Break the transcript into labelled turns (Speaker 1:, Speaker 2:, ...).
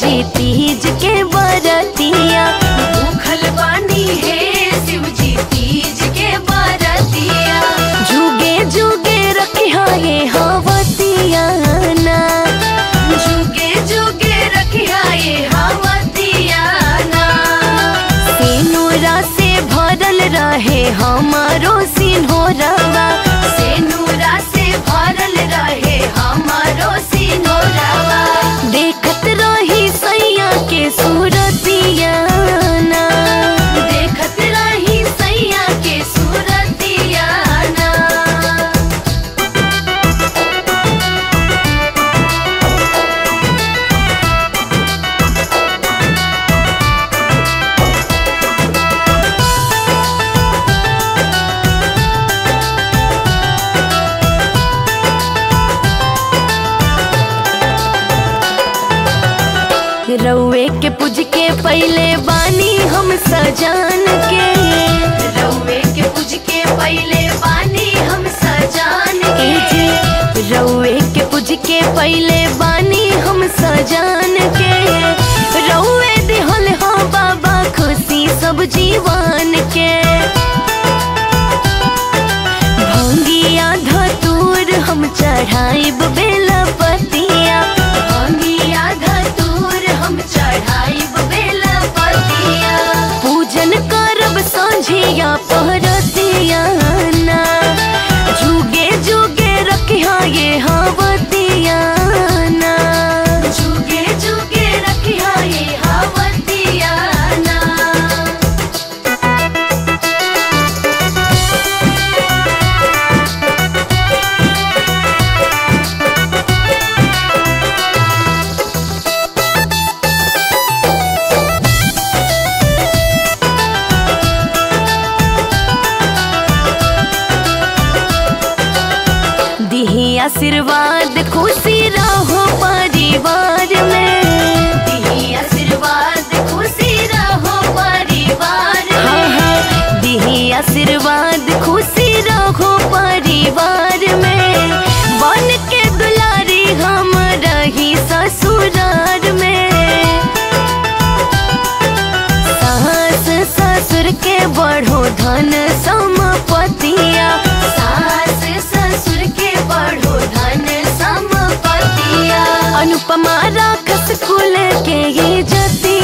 Speaker 1: जी तीज के बरतिया
Speaker 2: भूखल बानी है शिव जी तीज के बरतिया
Speaker 1: जुगे जुगे रखिया ये हवतिया ना
Speaker 2: जुगे जुगे रखिया ये हवतिया ना
Speaker 1: सिनुरा से भरल रहे हमारो सिन्होरवा
Speaker 2: से नूरा से भरल रहे हमारो सिनोरवा
Speaker 1: देखत रही सैया के सूरतिया ना
Speaker 2: देखत रही सैया के सूरतिया ना
Speaker 1: रउए के पूज के पहले बानी हम सजान के
Speaker 2: रउए के पूज के पहले बानी हम सजान
Speaker 1: ए
Speaker 2: के
Speaker 1: जी रउए के पूज के पहले बानी हम सजान के रउए दिहल हो बाबा खुशी सब जीवन के भंगिया धतूर हम चढ़ाइब बेला पतिया
Speaker 2: भंगिया धतूर हम चढ़ाइब बेला पतिया
Speaker 1: पूजन करब संझिया पहरतिया ना जुगे जुगे रखिया ये हवतिया ना
Speaker 2: जुगे जुगे रखिया ये हवतिया ना
Speaker 1: दिही आशीर्वाद खुशी रहो परिवार में
Speaker 2: दिही आशीर्वाद खुशी रहो परिवार
Speaker 1: हाँ
Speaker 2: में
Speaker 1: हाँ दिही आशीर्वाद खुशी रहो परिवार में बन के दुलारी हम रही ससुरार में सास ससुर के बढ़ो धन संपतिया
Speaker 2: सास ससुर के बढ़ो धन संपतिया
Speaker 1: अनुपमा राखस कुल के ये जति